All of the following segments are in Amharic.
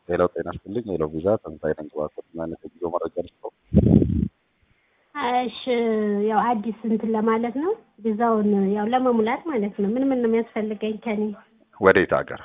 ሄሎ ጤና ይስጥልኝ። ሄሎ ቪዛ ተንሳይ ነኝ። ግባኮት አይነት የጉዞ መረጃ ልስጠው። እሺ ያው አዲስ እንትን ለማለት ነው ቪዛውን ያው ለመሙላት ማለት ነው። ምን ምን ነው የሚያስፈልገኝ ከኔ? ወዴት ሀገር?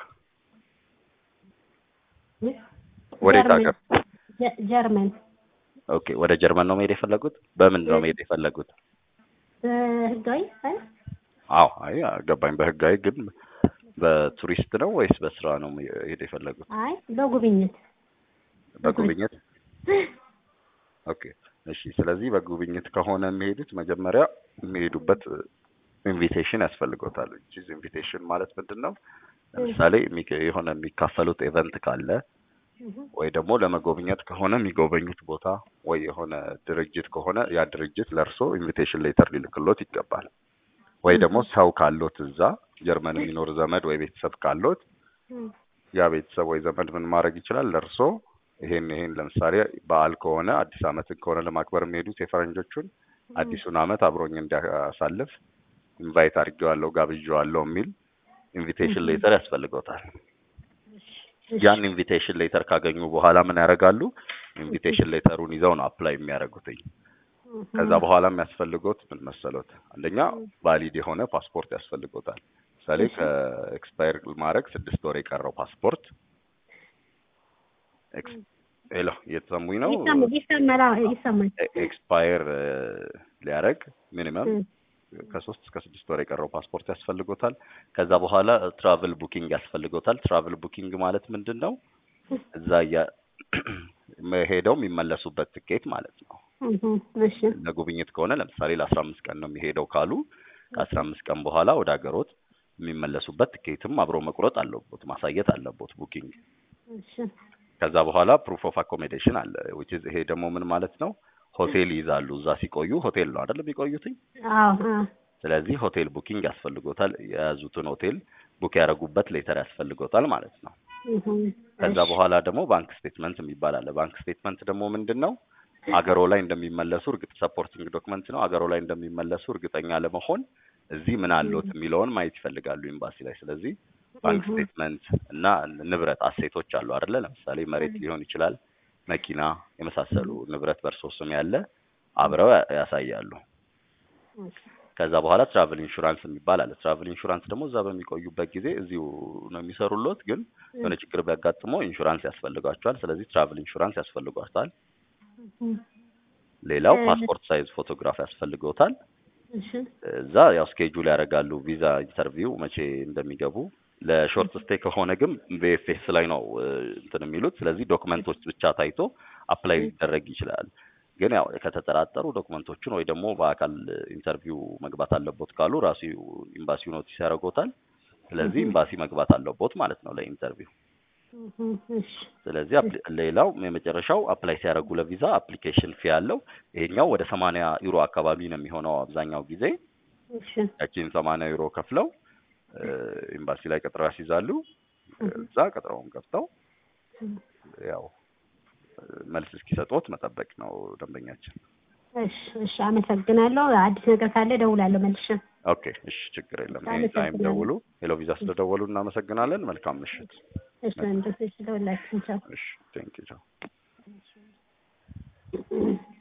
ወዴት ጀርመን ሀገር? ጀ- ጀርመን ኦኬ ወደ ጀርመን ነው መሄድ የፈለጉት? በምን ነው መሄድ የፈለጉት? በህጋዊ አይ አዎ አይ ገባኝ። በህጋዊ ግን በቱሪስት ነው ወይስ በስራ ነው መሄድ የፈለጉት? አይ በጉብኝት በጉብኝት ኦኬ እሺ። ስለዚህ በጉብኝት ከሆነ የሚሄዱት መጀመሪያ የሚሄዱበት ኢንቪቴሽን ያስፈልጎታል። ቺዝ ኢንቪቴሽን ማለት ምንድን ነው? ለምሳሌ የሚከ- የሆነ የሚካፈሉት ኤቨንት ካለ ወይ ደግሞ ለመጎብኘት ከሆነ የሚጎበኙት ቦታ ወይ የሆነ ድርጅት ከሆነ ያ ድርጅት ለእርሶ ኢንቪቴሽን ሌተር ሊልክሎት ይገባል። ወይ ደግሞ ሰው ካሎት እዛ ጀርመን የሚኖር ዘመድ ወይ ቤተሰብ ካሎት ያ ቤተሰብ ወይ ዘመድ ምን ማድረግ ይችላል? ለእርሶ ይሄን ይሄን ለምሳሌ በዓል ከሆነ አዲስ ዓመትን ከሆነ ለማክበር የሚሄዱት የፈረንጆቹን አዲሱን ዓመት አብሮኝ እንዲያሳልፍ ኢንቫይት አድርጌዋለሁ ጋብዤዋለሁ የሚል ኢንቪቴሽን ሌተር ያስፈልገውታል። ያን ኢንቪቴሽን ሌተር ካገኙ በኋላ ምን ያደርጋሉ? ኢንቪቴሽን ሌተሩን ይዘው ነው አፕላይ የሚያደርጉትኝ። ከዛ በኋላ የሚያስፈልገውት ምን መሰሎት? አንደኛ ቫሊድ የሆነ ፓስፖርት ያስፈልጎታል። ምሳሌ ከኤክስፓየር ማድረግ ስድስት ወር የቀረው ፓስፖርት ኤክስ- ሄሎ እየተሰሙኝ ነው? ይሰማል ይሰማል አዎ፣ ይሰማል ኤክስፓየር ሊያደርግ ሚኒመም እ፣ ከሶስት እስከ ስድስት ወር የቀረው ፓስፖርት ያስፈልጎታል። ከዛ በኋላ ትራቭል ቡኪንግ ያስፈልጎታል። ትራቭል ቡኪንግ ማለት ምንድን ነው? እዛ እያ ሄደው የሚመለሱበት ትኬት ማለት ነው። እህ፣ እሺ ለጉብኝት ከሆነ ለምሳሌ ለአስራ አምስት ቀን ነው የሚሄደው ካሉ ከአስራ አምስት ቀን በኋላ ወደ ሀገሮት የሚመለሱበት ትኬትም አብሮ መቁረጥ አለቦት ማሳየት አለቦት ቡኪንግ። እሺ ከዛ በኋላ ፕሩፍ ኦፍ አኮሜዴሽን አለ which is ይሄ ደግሞ ምን ማለት ነው? ሆቴል ይይዛሉ። እዛ ሲቆዩ ሆቴል ነው አይደል የሚቆዩትኝ? አዎ አዎ ስለዚህ ሆቴል ቡኪንግ ያስፈልጎታል። የያዙትን ሆቴል ቡክ ያደረጉበት ሌተር ያስፈልጎታል ማለት ነው። እህ፣ ከዛ እሺ በኋላ ደግሞ ባንክ ስቴትመንት የሚባል አለ። ባንክ ስቴትመንት ደግሞ ምንድን ነው? አገሮ ላይ እንደሚመለሱ እርግጥ ሰፖርቲንግ ዶክመንት ነው። አገሮ ላይ እንደሚመለሱ እርግጠኛ ለመሆን እዚህ ምን አለዎት የሚለውን ማየት ይፈልጋሉ ኤምባሲ ላይ። ስለዚህ ባንክ እህ፣ ስቴትመንት እና ንብረት አሴቶች አሉ አይደለ? ለምሳሌ መሬት ሊሆን ይችላል፣ መኪና የመሳሰሉ ንብረት በእርሶ ስም ያለ አብረው ያ- ያሳያሉ። እሺ ከዛ በኋላ ትራቭል ኢንሹራንስ የሚባል አለ። ትራቭል ኢንሹራንስ ደግሞ እዛ በሚቆዩበት ጊዜ እዚሁ ነው የሚሰሩሎት፣ ግን የሆነ ችግር ቢያጋጥመው ኢንሹራንስ ያስፈልጓቸዋል። ስለዚህ ትራቭል ኢንሹራንስ ያስፈልጓታል። እህ፣ ሌላው እ- ፓስፖርት ሳይዝ ፎቶግራፍ ያስፈልገውታል። እሺ እዛ ያው ስኬጁል ያደርጋሉ ቪዛ ኢንተርቪው መቼ እንደሚገቡ። ለሾርት ስቴይ ከሆነ ግን ቪኤፍኤስ ላይ ነው እ፣ እንትን የሚሉት። ስለዚህ ዶክመንቶች ብቻ ታይቶ አፕላይ ሊደረግ ይችላል። ግን ያው ከተጠራጠሩ ዶክመንቶቹን ወይ ደግሞ በአካል ኢንተርቪው መግባት አለቦት ካሉ ራሱ ኤምባሲው ኖቲስ ያደርጎታል። ስለዚህ ኤምባሲ መግባት አለቦት ማለት ነው ለኢንተርቪው። እህ፣ እሺ ስለዚህ አፕሊ- ሌላው የመጨረሻው አፕላይ ሲያደርጉ ለቪዛ አፕሊኬሽን ፊ ያለው ይሄኛው ወደ ሰማንያ ዩሮ አካባቢ ነው የሚሆነው አብዛኛው ጊዜ። እሺ ያቺን ሰማንያ ዩሮ ከፍለው እ፣ ኤምባሲ ላይ ቀጠሮ ያስይዛሉ። እዛ ቀጠሮውን ገብተው ያው እ፣ መልስ እስኪሰጡት መጠበቅ ነው ደንበኛችን። እሺ እሺ አመሰግናለሁ። አዲስ ነገር ካለ እደውላለሁ መልሼ። ኦኬ እሺ፣ ችግር የለም። ኤኒ ታይም ደውሉ። ሄሎ ቪዛ ስለደወሉ እናመሰግናለን። መልካም ምሽት። እሺ ወንድም እሺ፣ ደውላችሁ ቻው። እሺ፣ ቴንክ ዩ ቻው።